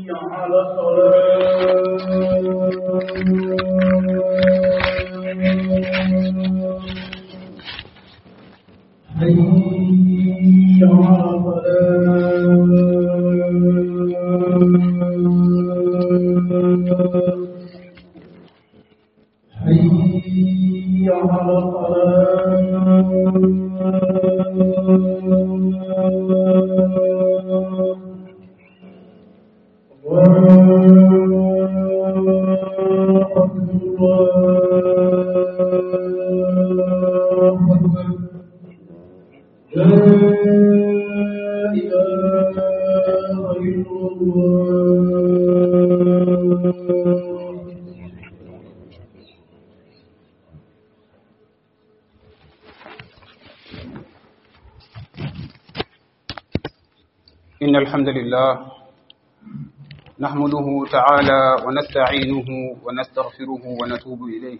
على الصلاة حي على الصلاة حي على الصلاة الله أكبر الله أكبر لا إله إلا الله إن الحمد لله نحمده تعالى ونستعينه ونستغفره ونتوب إليه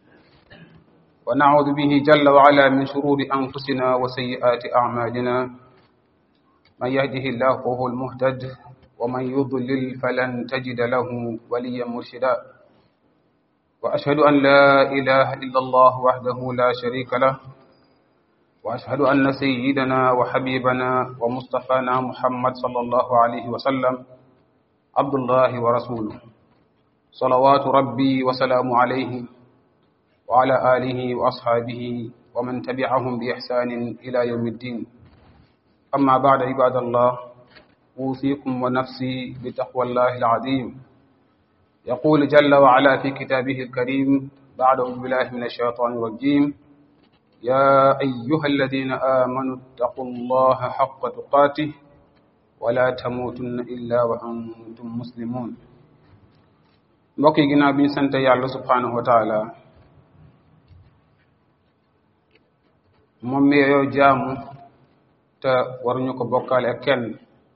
ونعوذ به جل وعلا من شرور أنفسنا وسيئات أعمالنا من يهده الله فهو المهتد ومن يضلل فلن تجد له وليا مرشدا وأشهد أن لا إله إلا الله وحده لا شريك له وأشهد أن سيدنا وحبيبنا ومصطفانا محمد صلى الله عليه وسلم عبد الله ورسوله صلوات ربي وسلام عليه وعلى آله وأصحابه ومن تبعهم بإحسان إلى يوم الدين أما بعد عباد الله أوصيكم ونفسي بتقوى الله العظيم يقول جل وعلا في كتابه الكريم بعد أعوذ بالله من الشيطان الرجيم يا أيها الذين آمنوا اتقوا الله حق تقاته ولا تموتن إلا وأنتم مسلمون mbokk yi ginnaaw bi ñu sant yàlla subhanahu wa taala moom mi yoo jaamu te waruñu ko bokkaale ak kenn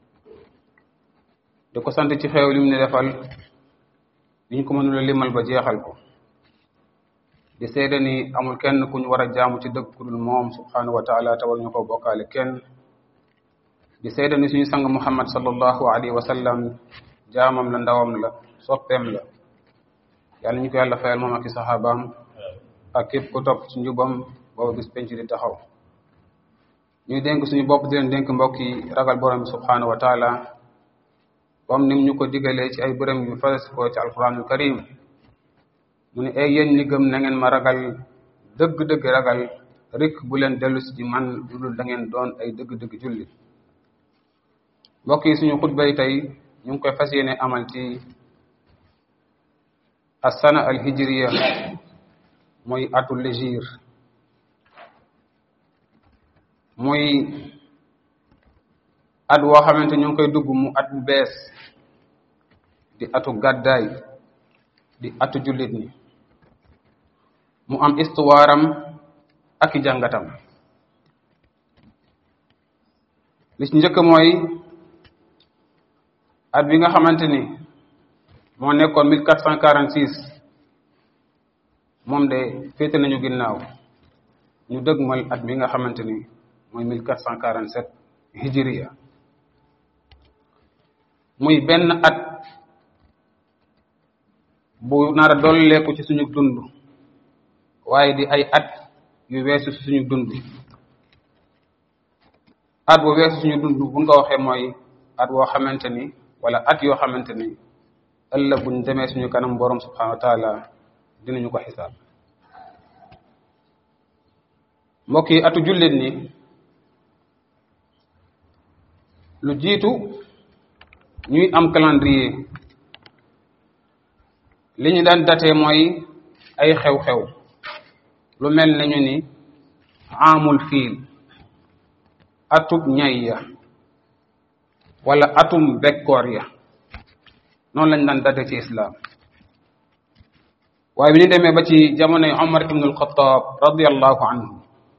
di ko sant ci xew lim ne defal liñ ko mënula limal ba jeexal ko di seede ni amul kenn ku ñu war a jaamu ci dëgg ku dul moom subhanahu wa taala te waruñu ko bokkaale kenn di seede ni suñu sang muhammad sallallahu alayhi wa sallam jaamam la ndawam la soppeem la yàlla ñu ko yàlla fayal moom ak i saxaabaam ak képp ku topp ci njubam booba bis penc di taxaw ñuy dénk suñu bopp di leen dénk mbokk yi ragal borom bi subhanahu wa taala comme nim ñu ko digalee ci ay bërëm yu fas ko ci alquranul karim mu ne ay yéen ñi gëm na ngeen ma ragal dëgg-dëgg ragal rik bu leen dellu si ci man lu dul da ngeen doon ay dëgg-dëgg julli mbokk yi suñu xutba yi tey ñu ngi koy fas yéene amal ci asana al hijriya mooy atu légir muy at woo xamante ñu ngi koy dugg mu at bu bees di atu gàddaay di atu jullit ni mu am histoire am ak i jàngatam li ci njëkk mooy at bi nga xamante ni moo nekkoon mille quatre cent quarante six moom de féete nañu ginnaaw ñu dëgmal at bi nga xamante ni mooy mille quatre cent quarante sept hijriya muy benn at bu nar a dolleeku ci suñu dund waaye di ay at yu weesu ci suñu dund at bu weesu suñu dund buñ ko waxee mooy at woo xamante ni wala at yoo xamante ni ëllëg buñ demee suñu kanam borom subhanahu wa taala dinañu ko xisaab mbokk yi atu jullit ni lu jiitu ñuy am calendrier li ñu daan datee mooy ay xew-xew lu mel ne ñu ni amul fiil atub ñay ya wala atum bekkoor ya noonu lañ daan date ci islam waaye bi ñu demee ba ci jamonoy Omar ibn al-Khattab radiyallahu anhu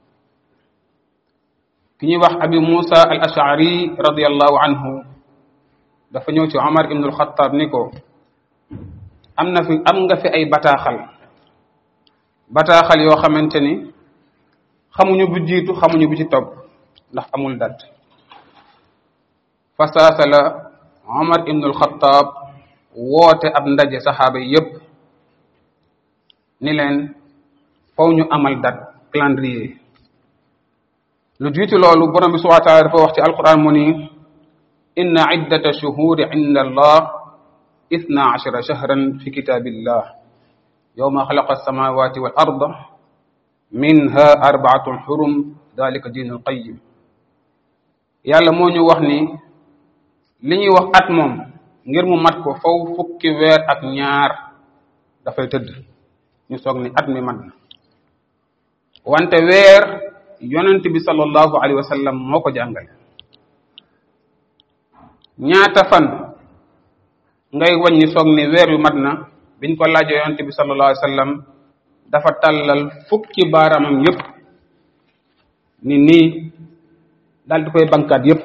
ki ñuy wax abi Musa al ashari radiyallahu anhu dafa ñëw ci Omar ibn al-Khattab ni ko am na fi am nga fi ay bataaxal bataaxal yoo xamante ni xamuñu bu jiitu xamuñu bu ci topp ndax amul dat fasaasa la Omar ibnul Xattaab woote ab ndaje saxaaba yi yépp ni leen faw ñu amal date calendrier lu jiitu loolu borom bi subhanahu wa taala dafa wax ci alquran mu ni inna iddata shuhuri inda allah ithna ashara shahran fi kitabillah yawma xalaqa alsamawati wal arda minha arbaatun xurum dalika diinul qayim yàlla moo ñu wax ni li ñuy wax at moom ngir mu mat ko faw fukki weer ak ñaar dafay tëdd ñu soog ni at mi mat na wante weer yonent bi sallallahu alayhi wa sallam moo ko jàngale ñaata fan ngay wàññi soog ni weer yu mat na biñ ko laajee yonent bi sallallahu alayhi wa sallam dafa tàllal fukki baaraamam yépp ni nii daal di koy bankaat yépp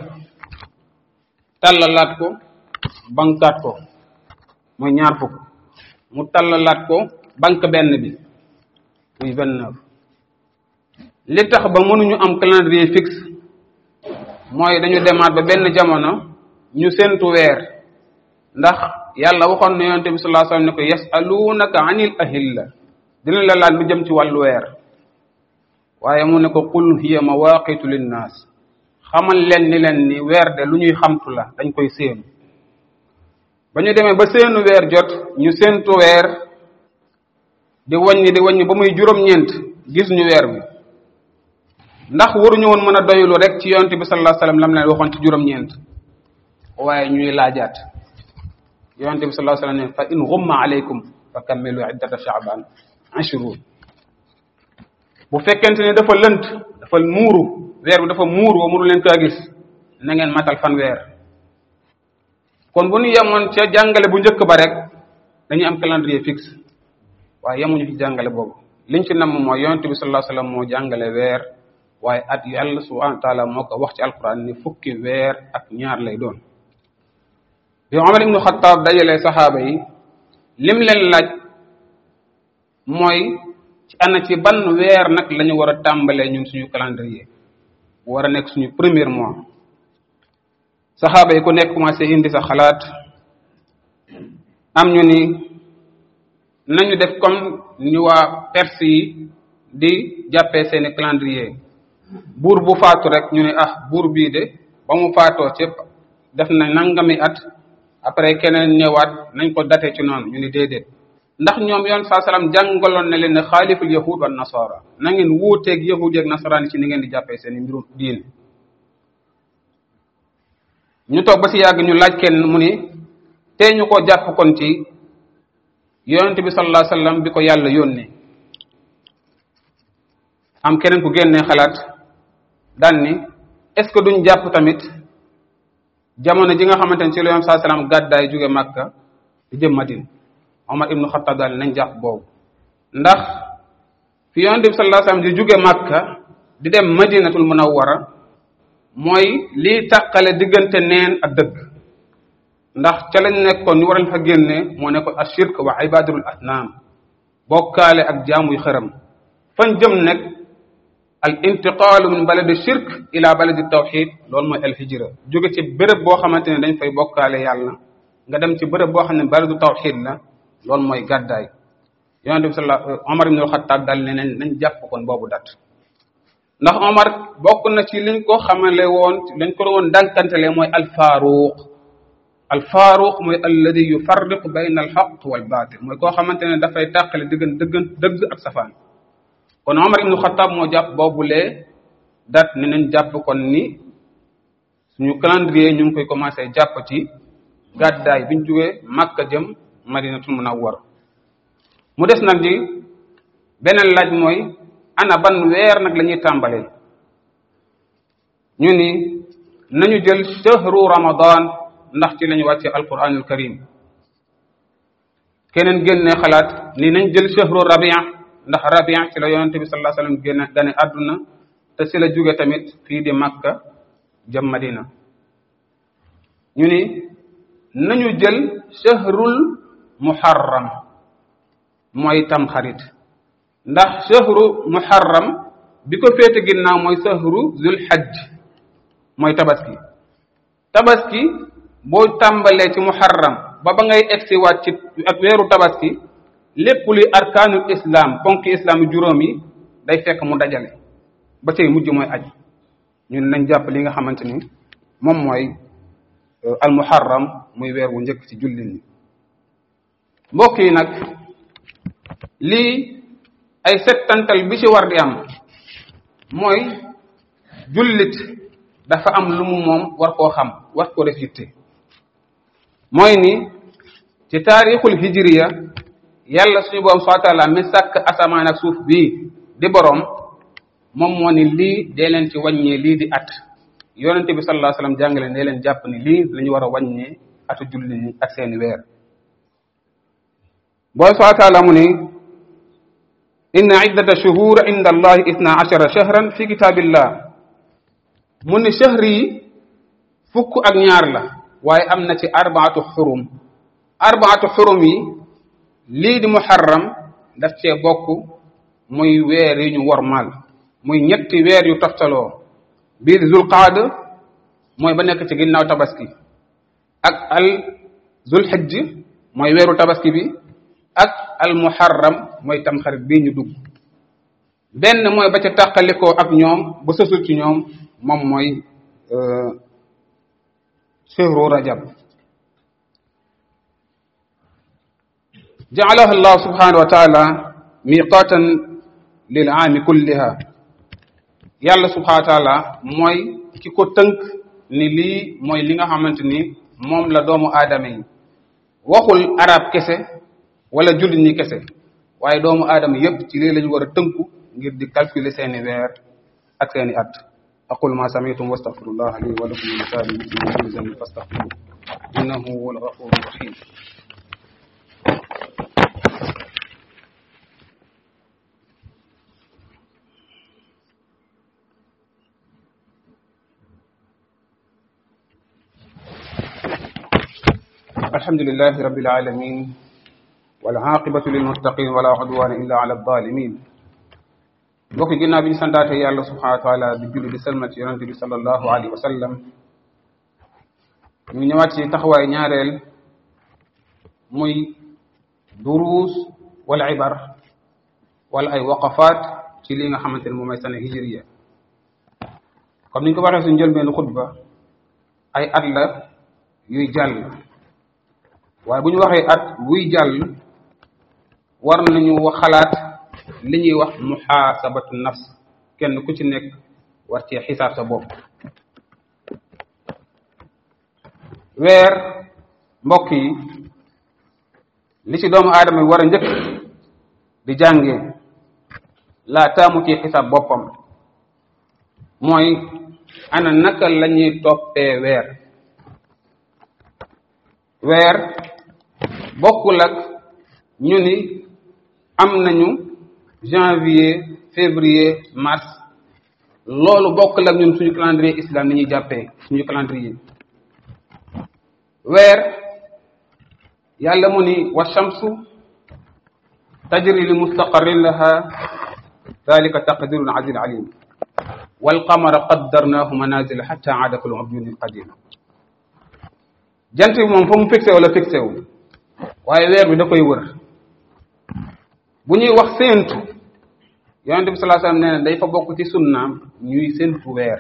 tàllalaat ko bankaat ko mooy ñaar fukk mu tàllalaat ko bank benn bi muy vingt-neuf li tax ba mënuñu am calendrier fixe mooy dañu demaat ba benn jamono ñu séntu weer ndax yàlla waxoon na yonente bi sallallahu alayhi wasallam ne ko yasalunaka anil ahilla dina la laaj lu jëm ci wàllu weer waaye mu ne ko qul hiya mawaqitu linnaas xamal leen ni leen ni weer de lu ñuy xamtu la dañ koy séenu ba ñu demee ba seenu weer jot ñu séentu weer di wàññi di wàññi ba muy juróom-ñeent gis ñu weer bi ndax waruñu woon mën a doylu rek ci yonent bi sallallahu alayhi wasallam lam leen waxoon ci juróom-ñeent waaye ñuy laajaat yonent bi sallallahu alayhi wasallam ne fa in ghumma alaykum fa kammilu iddata sha'ban ashrun bu fekkente ne dafa lënt dafa muuru weer bi dafa muuru ba mënu leen kaa gis na ngeen matal fan weer kon bu ñu yemoon ca jàngale bu njëkk ba rek dañuy am calendrier fixe waaye yemuñu ci jàngale boobu liñ ci namm mooy yonent bi sallallahu alayhi wasallam moo jàngale weer waaye at yàlla subhanahu wa taala moo ko wax ci alquran ni fukki weer ak ñaar lay doon bi Omar ibnu Xattaab dajalee saxaaba yi lim leen laaj mooy ci ana ci ban weer nag la ñu war a tàmbalee ñun suñu calendrier war a nekk suñu premier mois saxaaba yi ku nekk commencé indi sa xalaat am ñu ni nañu def comme ni waa Perse yi di jàppee seeni calendrier buur bu faatu rek ñu ne ah buur bii de ba mu faatoo ci def na nangami at après keneen ñëwaat nañ ko date ci noonu ñu ni déedéet ndax ñoom yoon saa salaam jàngaloon na leen ne xaaliful yahud wa nasara na ngeen wuuteeg yahud yeeg nasaraan ci ni ngeen di jàppee seeni mbirum diin ñu toog ba si yàgg ñu laaj kenn mu ni tey ñu ko jàpp kon ci yonent bi sallallahu alayhi wasallam bi ko yàlla yónnee am keneen ku génnee xalaat daan ni est-ce que duñ jàpp tamit jamono ji nga xamante ne ci la yonent sallallahu alayhi wasallam gàddaay jóge Makka di jëm Madina Omar ibnu Xattaab daal nañ jàpp boobu ndax fi yonent bi sallallahu alayhi wasallam di jóge Makka di dem Madinatul Munawwara mooy lii tàqale diggante neen ak dëgg ndax ca lañ nekkoon ñu waral fa génne moo nekkoon ashirk wa ibadatul asnaam bokkaale ak jaamuy xëram fan jëm nekk al intiqaalu min baladi shirk ila baladi tawxid loolu mooy al hijra jóge ci béréb boo xamante ne dañ fay bokkaale yàlla nga dem ci béréb boo xam ne baladu tawxid la loolu mooy gàddaay yonente bi sala Omar ibn al-Khattab daal ne nañ nañ jàpp kon boobu dat ndax Omar bokk na ci liñ ko xamale woon lañ ko woon dànkantele mooy alfaaruq alfaaruq mooy alladi yufarriqu bayna alxaq wal baatil mooy koo xamante ne dafay tàqale diggan dëggan dëgg ak safaan kon Omar ibnu Xattaab moo jàpp boobulee dat ni nañ jàpp kon ni suñu calendrier ñu ngi koy commencé jàpp ci gàddaay biñ jógee Makka jëm Madinatul Munawwara mu des nag di beneen laaj mooy ana ban weer nag la ñuy tàmbalee ñu ni nañu jël shahru ramadan ndax ci lañu wàcce alquranul karim keneen génne xalaat ni nañ jël shahru rabia ndax rabia ci la yonente bi sallallahu alayhi wasallam génne gane àdduna te ci la jóge tamit fii di makka jëm madina ñu ni nañu jël shahrul muharram mooy tamxarit ndax shahru muharram bi ko féete ginnaaw mooy shahru zul hajj mooy tabaski tabaski boo tàmbalee ci muharram ba ba ngay egsi waat ci ak weeru tabaski lépp luy arkaanul islam ponki islam juróom yi day fekk mu dajale ba cay mujj mooy aj ñun nañ jàpp li nga xamante ni moom mooy al muharram muy weer wu njëkk ci jullit ñi mbokk yi nag lii ay settantal bi ci war di am mooy jullit dafa am lu mu moom war koo xam war koo def yitte mooy ni ci taarixul hijriya yàlla suñu borom subhanahu wa taala mi sàkk asamaan ak suuf bii di boroom moom moo ni lii dee leen ci wàññee lii di at yonente bi sallallahu alayhi wasallam jàngale dee leen jàpp ni lii la ñu war a wàññee atu julli ñi ak seeni weer borom subhanahu wa taala mu ni inna iddata shuhur inda allahi isna ashara shahran fi kitabillah mu ni shahri yi fukk ak ñaar la waaye am na ci arbaatu xurum arbaatu xurum yi lii di muharram daf cee bokk muy weer yi ñu wormaal muy ñetti weer yu toftaloo bii di zulqaada mooy ba nekk ci ginnaaw tabaski ak al zulhijj mooy weeru tabaski bi ak al muharram mooy tamxarit bii ñu dugg benn mooy ba ca tàqalikoo ak ñoom ba sësul ci ñoom moom mooy shahru rajab ja'alaha allah subhanahu wa taala miqatan lil aami kulliha yàlla subhanahu wa taala mooy ki ko tënk ni lii mooy li nga xamante ni moom la doomu aadama yi waxul arab kese wala jullit ñi kese waaye doomu aadama yépp ci lii lañu war a tënku ngir di calculer seeni weer ak seeni at aqulu ma sami'tum wastaghfirullah li wa lakum min lisani muslimin kulli dhanbin fastaghfiruhu innahu huwal ghafurur rahim الحمد لله رب العالمين والعاقبة للمتقين ولا عدوان إلا على الظالمين mbokk ginnaaw bi ñu santaate yàlla subhanahu wa taala di julli di salmal ci yonente bi sallallahu alayhi wa sallam ñu ñëwaat ci taxawaay ñaareel muy duruus wala ibar wala ay waqafaat ci li nga xamante ne moom mooy sana hijriya comme ni ñu ko waxee suñu njëlbeenu xutba ay at la yuy jàll waaye bu ñu waxee at buy jàll war nañu wax xalaat li ñuy wax muhaasabatu nafs kenn ku ci nekk war cee xisaab sa bopp weer mbokk yi li ci doomu aadama yi war a njëkk di jàngee laa taamu ci xisaab boppam mooy ana naka la ñuy toppee weer weer bokkul ak ñu ni am nañu janvier février mars loolu bokkul ak ñun suñu calendrier islam ni ñuy jàppee suñu calendrier weer yàlla mu ni wa shamsu tajri li mustaqarrin laha dalika taqdirun aziz alim wal qamara qaddarnahu manazila hatta aada kal urjuni al qadim jant bi moom fa mu fixé wala fixé wu waaye weer bi da koy wër bu ñuy wax séentu yonente bi sallallahu alayhi wasallam nee na day fa bokk ci sunnaam ñuy séentu weer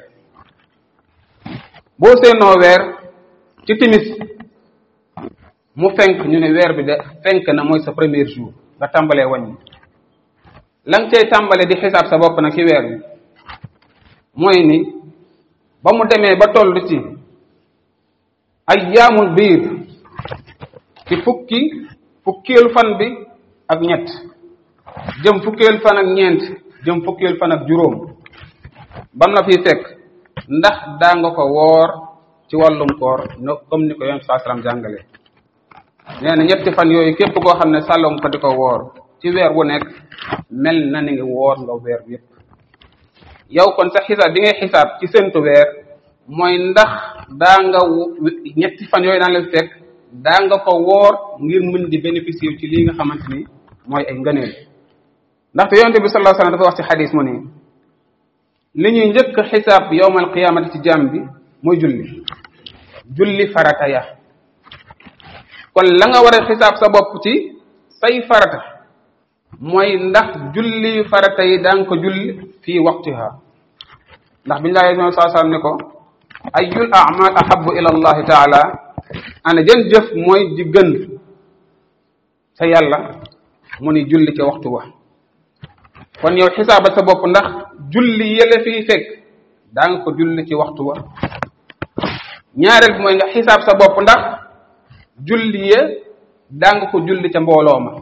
boo seenoo weer ci timis mu fenk ñu ne weer bi de fenk na mooy sa premier jour nga tàmbalee wàññi la nga cay tàmbalee di xisaab sa bopp nag ci weer bi mooy ni ba mu demee ba toll ci ayyaamul biir ci fukki fukkeelu fan bi ak ñett jëm fukkeelu fan ak ñeent jëm fukkeelu fan ak juróom bam la fiy fekk ndax daa nga ko woor ci wàllum koor no comme ni ko yonent saa salaam jàngale nee na ñetti fan yooyu képp koo xam ne sàlloo nga ko di ko woor ci weer wu nekk mel na ni ngi woor nga weer bi yépp yow kon sa xisaab bi ngay xisaab ci séntu weer mooy ndax daa nga ñetti fan yooyu daan la fekk daa nga ko woor ngir mën di bénéficier ci lii nga xamante ni mooy ay ngëneel ndaxte yonente bi sallallahu alayhi wasallam dafa wax ci xadis mu ni li ñuy njëkk xisaab yowmal qiyaamati ci jaam bi mooy julli julli farata ya kon la nga war a xisaab sa bopp ci say farata mooy ndax julli farata yi daan ko julli fii waqtiha ndax biñu laa yee saa saa ne ko ayul amal ahabu ila allahi taala ana jën jëf mooy di gën sa yàlla mu ni julli ca waxtu wa kon yow xisaabal sa bopp ndax julli yële fii fekk daa nga ko julli ci waxtu wa ñaareel bi mooy nga xisaab sa bopp ndax julli ye daa nga ko julli ca mbooloo ma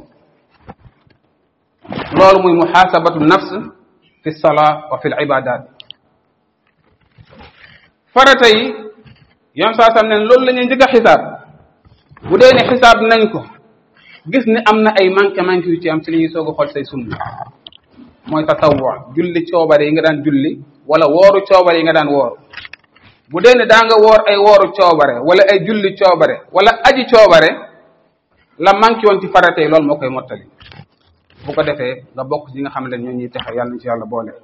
loolu muy muhaasabatu nafs fi salaa wa fi l ibadat farata yi yoon saa sam ne loolu la ñuy njëkk a xisaab bu dee ne xisaab nañ ko gis ne am na ay manqué manqué yu ci am ci li ñuy soog a xool say sunna mooy tatawwa julli coobare yi nga daan julli wala wooru coobare yi nga daan woor bu dee ne daa nga woor ay wooru coobare wala ay julli coobare wala aji coobare la manqué woon ci farata yi loolu moo koy mottali bu ko defee nga bokk ci nga xam ne ñoo ñuy texe yàlla nañ ci yàlla boole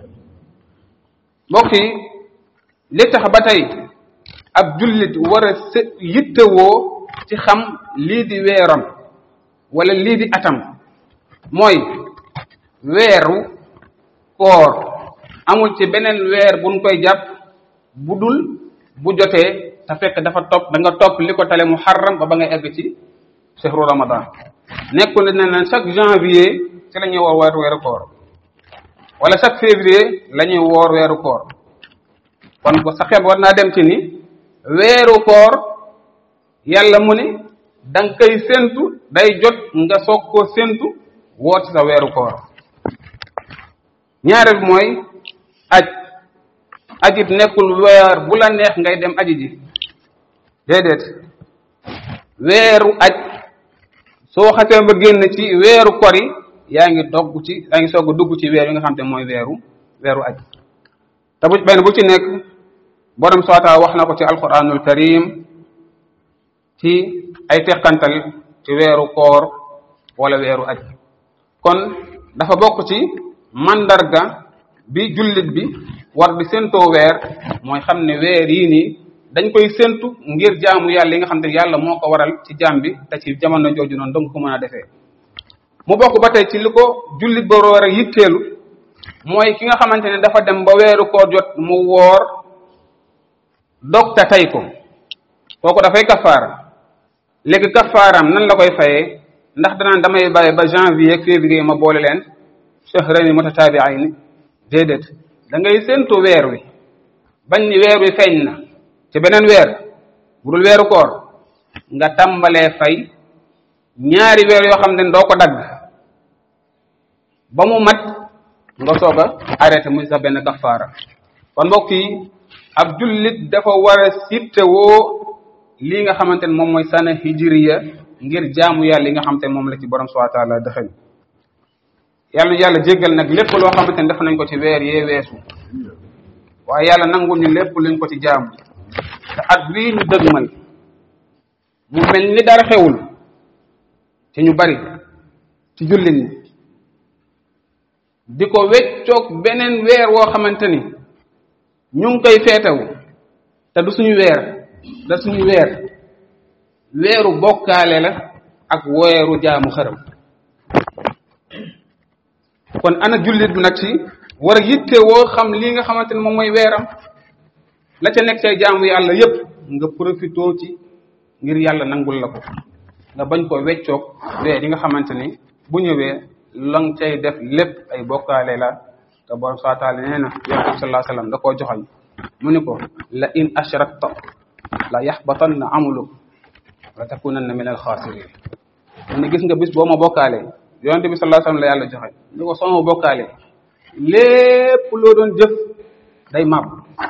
mbokk yi li tax ba tey ab jullit war a s yittewoo ci xam lii di weeram wala lii di atam mooy weeru koor amul ci beneen weer buñ koy jàpp bu dul bu jotee te fekk dafa topp da nga topp li ko tale muharram ba ba ngay egg ci chehru ramadan nekkul ne ne chaque janvier ci la ñuy woor weeru weeru koor wala chaque février la ñuy woor weeru koor kon ko sa xel war naa dem ci ni weeru koor yàlla mu ni da nga koy séntu day jot nga soog koo séntu woor ci sa weeru koor ñaareel mooy aj ajit nekkul weer bu la neex ngay dem aji ji déedéet weeru aj soo xasee ba génn ci weeru kori yaa ngi dogg ci yaa ngi soog a dugg ci weer yi nga xam te mooy weeru weeru aj te bu benn bu ci nekk borom soota wax na ko ci alquranul karim ci ay teqantal ci weeru koor wala weeru aj kon dafa bokk ci mandarga bi jullit bi war di séntoo weer mooy xam ne weer yii nii dañ koy séntu ngir jaamu yàlla yi nga xam te yàlla moo ko waral ci jaam bi te ci jamono jooju noonu dong ko mën a defee mu bokk ba tey ci li ko jullit ba war a yitteelu mooy ki nga xamante ne dafa dem ba weeru koor jot mu woor dog te tey ko kooku dafay kafaara léegi kafaaram nan la koy fayee ndax danaan damay bàyyi ba janvier ak février ma boole leen shahrayni mutataabi'ayni déedéet da ngay séntu weer wi bañ ni weer wi feeñ na ci beneen weer bu dul weeru koor nga tàmbalee fay ñaari weer yoo xam ne doo ko dagg ba mu mat nga soog a arrêté muy sa benn kafaara kon mbokk yi ab jullit dafa war a sittewoo lii nga xamante ne moom mooy sana hijriya ngir jaamu yàlla yi nga xamante ne moom la ci borom subhanahu wa taala dëxëñ yàlla yàlla jéggal nag lépp loo xamante ne def nañ ko ci weer yee weesu waaye yàlla nanguñu lépp luñ ko ci jaamu te at bii ñu dëgmal mu mel ni dara xewul ci ñu bari ci jullit ñi di ko weccoog beneen weer woo xamante ni ñu ngi koy feetewu te du suñu weer da suñu weer weeru bokkaale la ak weeru jaamu xërëm kon ana jullit bi nag ci war a yitte woo xam lii nga xamante ne moom mooy weeram la ca nekk say jaamu yàlla yépp nga profitoo ci ngir yàlla nangul la ko nga bañ ko weccoog weer yi nga xamante ni bu ñëwee lang cay def lépp ay bokkaale la te borom saa taala nee na yonent bi sallallahu alayhi wasallam da koo joxañ mu ni ko la in ashrakta la yaxbatanna amaluk la takunanna min alxaasirin mu ne gis nga bis boo ma bokkaalee yonent bi sallallahu alayhi wasallam la yàlla joxe ni ko soo ma bokkaalee lépp loo doon jëf day màbb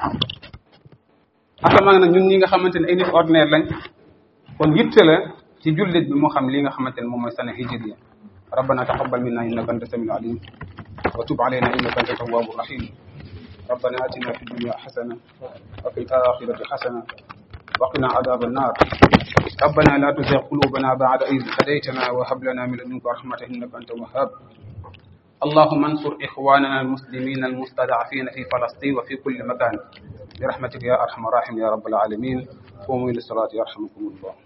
asamaan nag ñun ñi nga xamante ne ay nit ordinaire lañ kon yitte la ci jullit bi moo xam li nga xamante ne moom mooy sana hijriya ربنا تقبل منا انك انت السميع العليم وتب علينا انك انت التواب الرحيم ربنا اتنا في الدنيا حسنه وفي الاخره حسنه وقنا عذاب النار ربنا لا تزغ قلوبنا بعد إذ هديتنا وهب لنا من لدنك رحمة إنك أنت الوهاب اللهم انصر إخواننا المسلمين المستضعفين في فلسطين وفي كل مكان برحمتك يا أرحم الراحمين يا رب العالمين قوموا إلى الصلاة يرحمكم الله